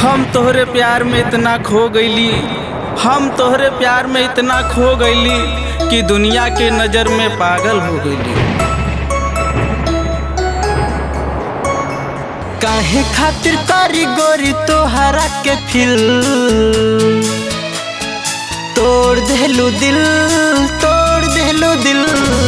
हम तोहरे प्यार में इतना खो गईली हम तोहरे प्यार में इतना खो गईली कि दुनिया के नज़र में पागल हो गईली काहे खातिर तारी गोरी तोहरा के फिल तोड़ देलू दिल तोड़ देलू दिल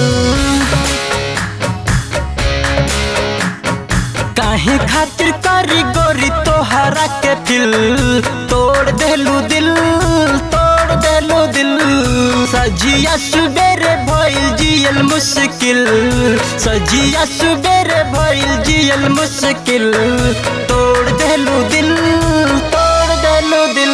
काहे खातिर तारी गोरी तोहरा के फिल तोड़ देलू दिल तोड़ देलू दिल सजिया सुबेरे भइल जियल मुश्किल सजिया सुबेरे भइल जियल मुश्किल तोड़ देलू दिल तोड़ देलू दिल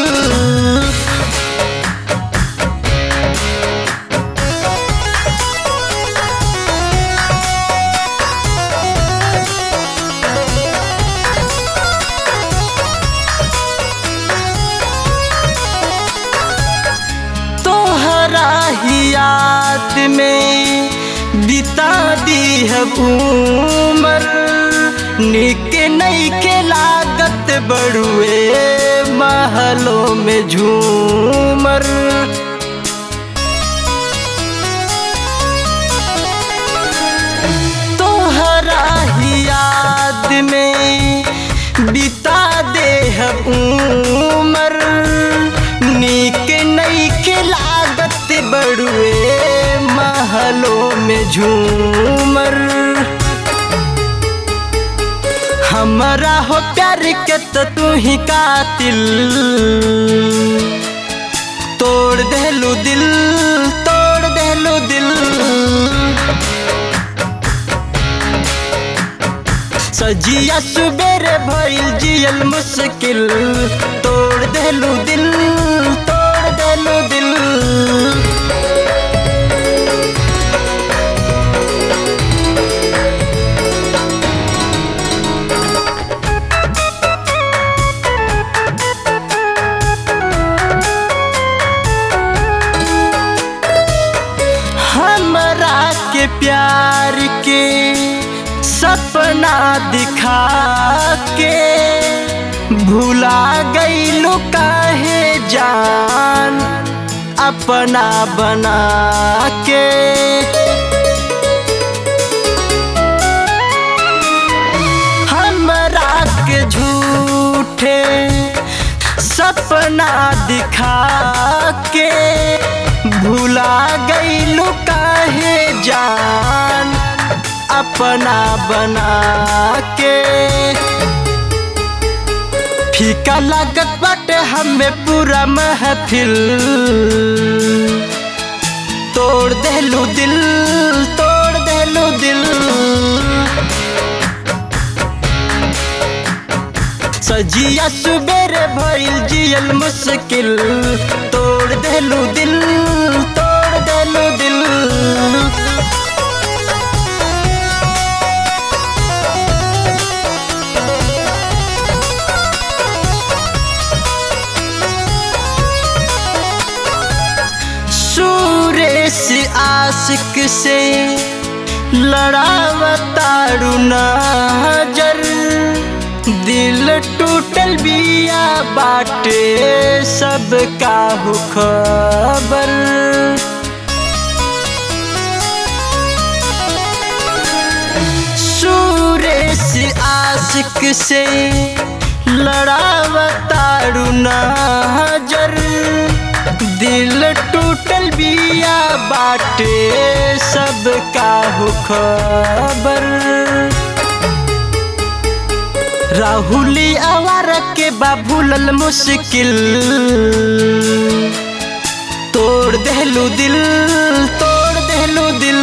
तोहरा ही याद में बिता दी है उमर निक नहीं के लागत बड़ुए महलों में झूमर तोहरा ही याद में बिता दे है उमर निक नहीं के लागत बड़ुए महलों में झूमर हमारा हो प्यार के तो तू ही कातिल तोड़ देलू दिल तोड़ देलू दिल सजिया सुबेरे भइल जियल मुश्किल तोड़ देलू दिल तोड़ देलू दिल हमरा के प्यार के सपना दिखा के भुला गईलू काहे जान अपना बना के हमरा के झूठे सपना दिखा के भुला गईलू काहे जान अपना बना के फीका लागत बाटे हमें पूरा महफिल तोड़ देलू दिल तोड़ देलू दिल सजिया सुबेरे भइल जियल मुश्किल तोड़ देलू दिल तोड़ देलू दिल सुरेश आशिक से लड़ावतारू नजर दिल टूटल बिया बाटे सब का हो खबर सुरेश आशिक से लड़ावतारू नजर दिल टूटल बिया बाटे सब का हो खबर राहुली आवार के बाबूलल मुश्किल तोड़ देलू दिल तोड़ देलू दिल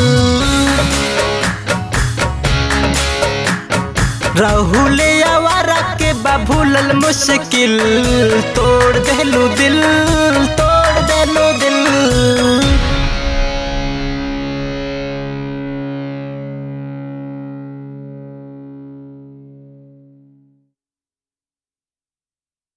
राहुल आवारा के बाबूलल मुश्किल तोड़ देलू दिल तोड़